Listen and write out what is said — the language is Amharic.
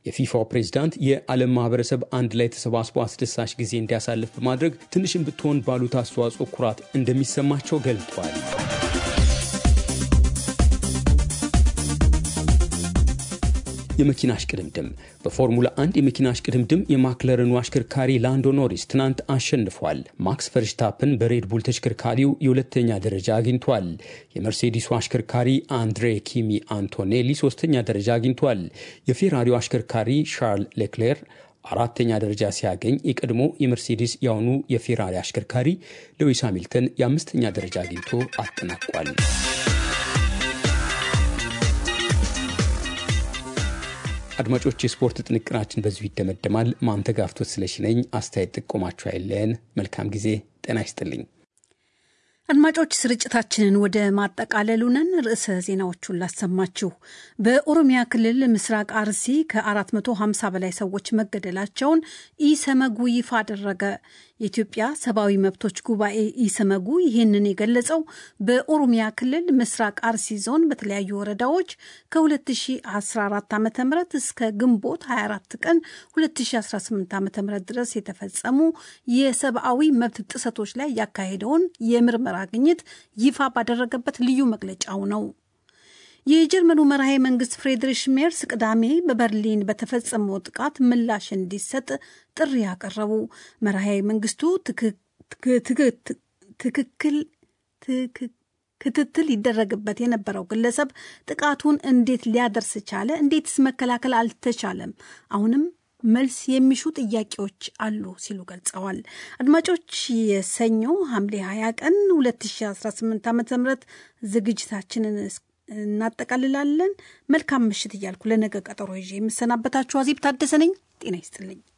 የፊፋው ፕሬዝዳንት የዓለም ማህበረሰብ አንድ ላይ ተሰባስቦ አስደሳች ጊዜ እንዲያሳልፍ በማድረግ ትንሽም ብትሆን ባሉት አስተዋጽኦ ኩራት እንደሚሰማቸው ገልጧል። የመኪና እሽቅድምድም በፎርሙላ 1 የመኪና እሽቅድምድም የማክለረኑ አሽከርካሪ ላንዶ ኖሪስ ትናንት አሸንፏል። ማክስ ፈርሽታፕን በሬድቡል ተሽከርካሪው የሁለተኛ ደረጃ አግኝቷል። የመርሴዲሱ አሽከርካሪ አንድሬ ኪሚ አንቶኔሊ ሶስተኛ ደረጃ አግኝቷል። የፌራሪው አሽከርካሪ ሻርል ሌክሌር አራተኛ ደረጃ ሲያገኝ የቀድሞ የመርሴዲስ የአሁኑ የፌራሪ አሽከርካሪ ሉዊስ ሃሚልተን የአምስተኛ ደረጃ አግኝቶ አጠናቋል። አድማጮች፣ የስፖርት ጥንቅራችን በዚሁ ይደመደማል። ማንተጋፍቶት ስለሺ ነኝ። አስተያየት ጥቆማችሁ አይለየን። መልካም ጊዜ። ጤና ይስጥልኝ። አድማጮች ስርጭታችንን ወደ ማጠቃለሉ ነን። ርዕሰ ዜናዎቹን ላሰማችሁ። በኦሮሚያ ክልል ምስራቅ አርሲ ከ450 በላይ ሰዎች መገደላቸውን ኢሰመጉ ይፋ አደረገ። የኢትዮጵያ ሰብአዊ መብቶች ጉባኤ ኢሰመጉ ይህንን የገለጸው በኦሮሚያ ክልል ምስራቅ አርሲ ዞን በተለያዩ ወረዳዎች ከ2014 ዓ ም እስከ ግንቦት 24 ቀን 2018 ዓ ም ድረስ የተፈጸሙ የሰብአዊ መብት ጥሰቶች ላይ ያካሄደውን የምርመራ ግኝት ይፋ ባደረገበት ልዩ መግለጫው ነው። የጀርመኑ መራሄ መንግስት ፍሬድሪሽ ሜርስ ቅዳሜ በበርሊን በተፈጸመው ጥቃት ምላሽ እንዲሰጥ ጥሪ ያቀረቡ መራሄ መንግስቱ ትክክል ክትትል ይደረግበት የነበረው ግለሰብ ጥቃቱን እንዴት ሊያደርስ ቻለ? እንዴትስ መከላከል አልተቻለም? አሁንም መልስ የሚሹ ጥያቄዎች አሉ ሲሉ ገልጸዋል። አድማጮች የሰኞ ሐምሌ 20 ቀን 2018 ዓ ም ዝግጅታችንን እናጠቃልላለን። መልካም ምሽት እያልኩ ለነገ ቀጠሮ ይዤ የምሰናበታችሁ አዜብ ታደሰ ነኝ። ጤና ይስጥልኝ።